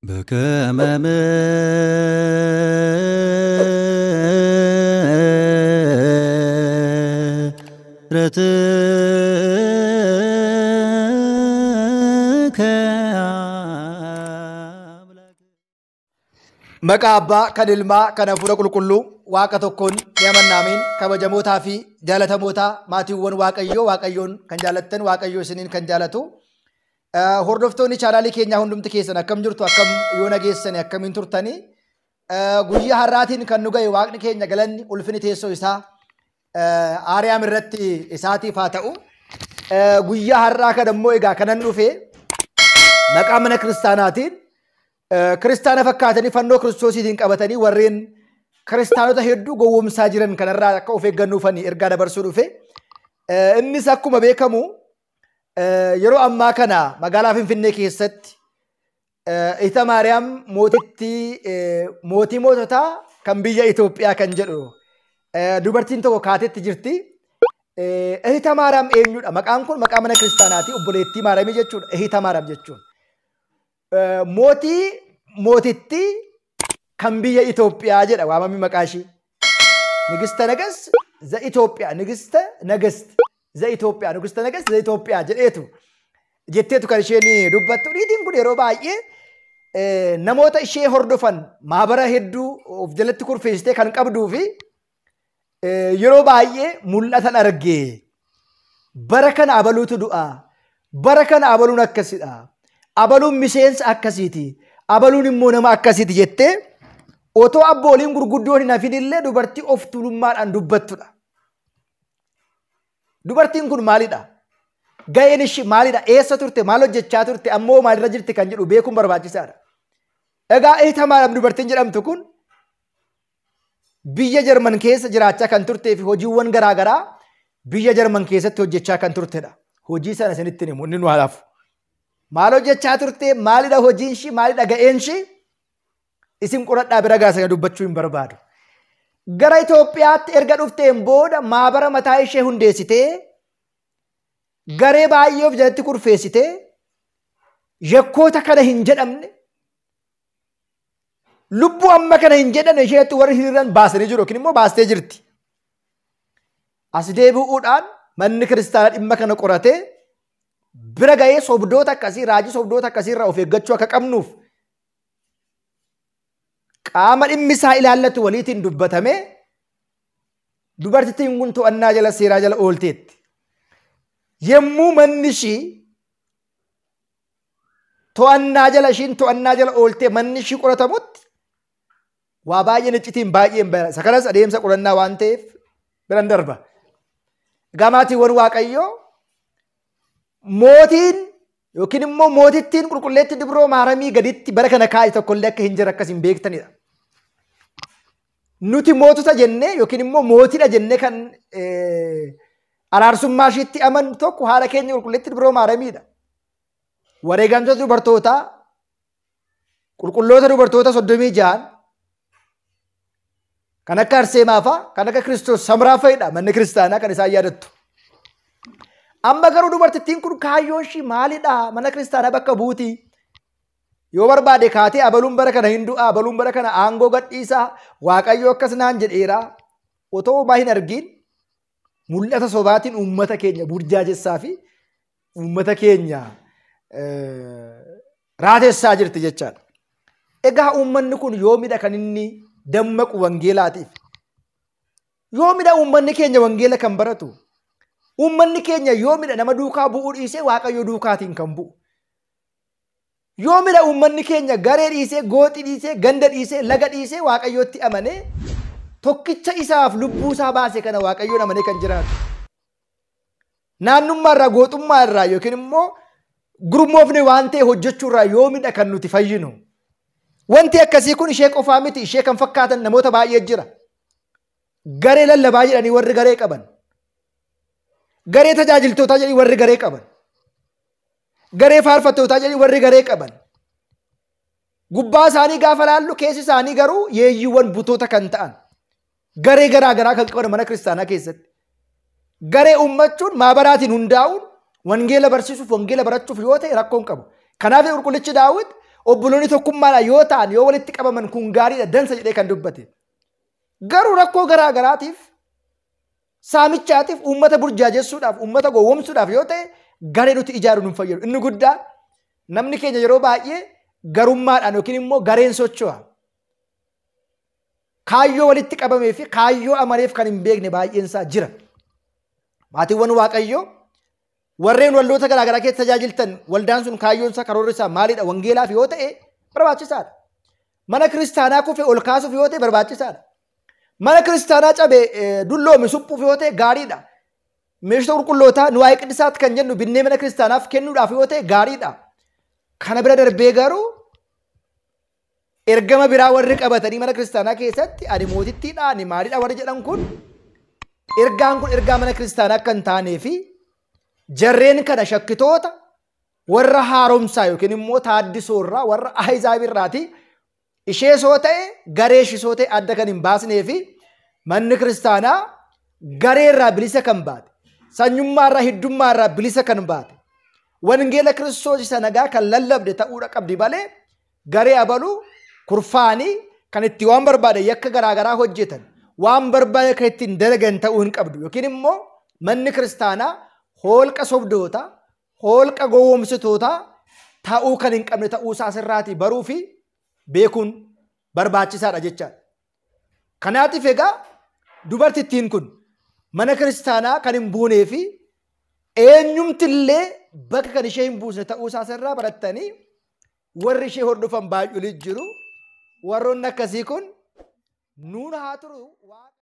በከመ ምሕረትከ አምላክ Maqaa abbaa kan ilmaa kan hafuura qulqulluu waaqa tokkoon ni amannaamiin kabajamootaa fi jaalatamootaa maatiiwwan waaqayyoo waaqayyoon kan jaalattan waaqayyoo isiniin kan jaalatu Eh, hordoftoonni chaanaalii keenyaa hundumti keessan akkam jirtu akkam yoo nageessani akkamiin turtanii Eh, guyyaa har'aatiin kan nu ga'e waaqni keenya galanni ulfini teessoo isaa eh, aariyaam irratti isaatiif haa ta'u Eh, guyyaa har'aa kan ammoo egaa kanan dhufe maqaa mana kiristaanaatiin eh, kiristaana fakkaatanii fannoo kiristoosiitiin qabatanii warreen kiristaanota hedduu gowwoomsaa jiran kanarraa akka of eeggannuufani ergaa dabarsuu dhufe. Eh, Innis akkuma beekamu eh, yeroo ammaa kana magaalaa Finfinnee keessatti eh, Ita Maariyaam mootittii eh, mootii moototaa kan biyya Itoophiyaa kan jedhu eh, dubartiin tokko kaatetti jirti. Eh, Ehita Maariyaam eenyudha? Maqaan kun maqaa mana kiristaanaati. Obboleettii Maariyaamii jechuudha. Ehita Maariyaam jechuun. Eh, Mootii mootittii kan biyya Itoophiyaa jedha waamamni maqaa ishii. Nigista nagas za Itoophiyaa. Nigista nagast za Itoophiyaa. Nigista nagas za Itoophiyaa jedheetu jetteetu kan isheen dubbattu. Niitiin kun yeroo baay'ee eh, namoota ishee hordofan maabara hedduu of jalatti kurfeessitee kan qabduu fi Eh, yeroo baay'ee mul'atan argee bara kana abaluutu du'a bara kana abaluun akkasidha abaluun miseensa akkasiiti abaluun immoo nama akkasiiti jettee otoo abbooliin gurguddoon hin hafin illee dubartii of tuulummaadhaan dubbattudha. Dubartiin kun maalidha? Ga'een ishii maalidha? Eessa turte? Maal hojjechaa turte? Ammoo maalirra jirti kan jedhu beekuun barbaachisaadha. Egaa Ehita Maariyaam dubartiin jedhamtu kun biyya Jarman keessa jiraachaa kan turtee fi hojiiwwan garaagaraa biyya Jarman keessatti hojjechaa kan turtedha. Hojii sana isinitti himu inni nu halafu. Maal hojjechaa turte? Maalidha hojiin ishii? Maalidha ga'een ishii? Isin qoradhaa bira gaasanii dubbachuu hin barbaadu. Gara Itoophiyaatti erga dhufteen booda maabara mataa ishee hundeessitee garee baay'ee of jalatti kurfeessitee yakkoota kana hin jedhamne lubbuu amma kana hin jedhan isheetti warri hiriiran baasanii jiru yookiin immoo baastee jirti. As deebi'uudhaan manni kiristaanaa dhimma kana qoratee bira ga'ee sobdoota akkasii raajii sobdoota akkasii irraa of eeggachuu akka qabnuuf qaama dhimmi isaa ilaallatu waliitiin dubbatamee dubartittiin kun to'annaa jala seeraa jala oolteetti. Yemmuu manni ishii to'annaa jala ishiin to'annaa jala ooltee manni ishii qoratamutti waa baay'een iccitiin baay'een bara. Isa kanas adeemsa qorannaa waan ta'eef biran darba. Gamaatiiwwan Waaqayyoo mootiin yookiin immoo mootittiin qulqulleetti dibroo maaramii gaditti bara kana kaa'e tokkollee akka hin jirre akkas hin beektanidha. Nuti mootota jennee yookiin immoo mootiidha jennee kan eh, araarsummaa ishiitti amannu tokko haadha keenya qulqulleetti dibroo maaramiidha. Wareegamtoota dubartootaa qulqulloota dubartoota soddomii ja'an kan akka Arseemaa fa'a kan akka Kiristoos Samraa fa'idha manni kiristaanaa kan isaan yaadattu. Amma garuu dubartittiin kun kaayyoon ishii maalidha mana kiristaanaa bakka buuti. Yoo barbaade kaatee abaluun bara kana hin du'a abaluun bara kana aangoo gadhiisaa waaqayyo akkas naan jedheera otoo homaa hin argiin mul'ata sobaatiin uummata keenya burjaajessaa fi uummata keenya eh, raatessaa jirti jechaadha. Egaa uummanni kun yoomidha kan inni dammaqu wangeelaatiif. Yoomidha uummanni keenya wangeela kan baratu. Uummanni keenya yoomidha nama duukaa bu'uu dhiisee waaqayyo duukaatiin kan bu'u. Yoomidha uummanni keenya garee dhiisee, gooxi dhiisee, ganda dhiisee, laga dhiisee waaqayyootti amanee tokkicha isaaf lubbuu isaa baase kana waaqayyoon amanee kan jiraatu. Naannummaa irraa, gooxummaa irraa yookiin immoo gurmoofne waan ta'e hojjechuu irraa yoomidha kan nuti fayyinu. Wanti akkasii kun ishee qofaa miti ishee kan fakkaatan namoota baay'ee jira. Garee lallabaa jedhanii warri garee qaban. Garee tajaajiltootaa jedhanii warri garee qaban. Garee faarfattootaa jedhanii warri garee qaban. Gubbaa isaanii gaafa laallu keessi isaanii garuu yeeyyiiwwan butoota kan ta'an. Garee garaa garaa kan qaban mana kiristaanaa keessatti. Garee uummachuun maabaraatiin hundaa'uun wangeela barsiisuuf wangeela barachuuf yoo ta'e rakkoo hin qabu. Kanaaf qulqullichi daawwit obboloonni tokkummaadhaan yoo ta'an yoo walitti qabaman kun gaariidha dansa jedhee kan dubbate. Garuu rakkoo garaa garaatiif saamichaatiif uummata burjaajessuudhaaf uummata gowwomsuudhaaf yoo ta'e garee nuti ijaaruun hin fayyadu. Inni guddaan namni keenya yeroo baay'ee garummaadhaan yookiin immoo gareen socho'a. Kaayyoo walitti qabamee fi kaayyoo amaleef kan hin beekne baay'een isaa jira. Maatiiwwan Waaqayyoo warreen waldoota garaa garaa keessa tajaajiltan waldaan sun kaayyoon isaa karoorri isaa maalidha wangeelaaf yoo ta'e barbaachisaadha. Mana kiristaanaa kufee ol kaasuuf yoo ta'e barbaachisaadha. Mana kiristaanaa cabee dulloomi suphuuf yoo ta'e gaariidha. Meeshota qulqullootaa nu waa'ee qidhisaatti kan jennu binnee mana kiristaanaaf kennuudhaaf yoo ta'e gaariidha. Kana bira darbee garuu ergama biraa warri qabatanii mana kiristaanaa keessatti ani mootittiidha ani maalidha warri jedhan kun ergaan kun ergaa mana kiristaanaa akka hin taanee fi jarreen kana shakkitoota warra haaromsaa yookiin immoo taaddisoorraa warra ahizaabiirraati ishee soo ta'e garee shisoo ta'e adda kan hin baasnee fi manni kiristaanaa gareerraa bilisa kan baate sanyummaarraa hiddummaarraa bilisa kan baate wangeela kiristoos isa nagaa kan lallabde ta'uudha qabdi malee garee abaluu kurfaanii kan itti waan barbaade yakka garaagaraa hojjetan waan barbaade kan ittiin dalagan ta'uu hin qabdu yookiin immoo manni kiristaanaa holqa sobdoota holqa gowwomsitoota ta'uu kan hin qabne ta'uu isaa sirraatii baruu fi beekuun barbaachisaadha jechaadha. Kanaatiif egaa dubartittiin kun mana kiristaanaa kan hin buunee fi eenyumtillee bakka kan ishee hin buusne ta'uu isaa sirraa barattanii warri ishee hordofan baay'ee jiru. Warroonni akkasii kun nuun haa turu.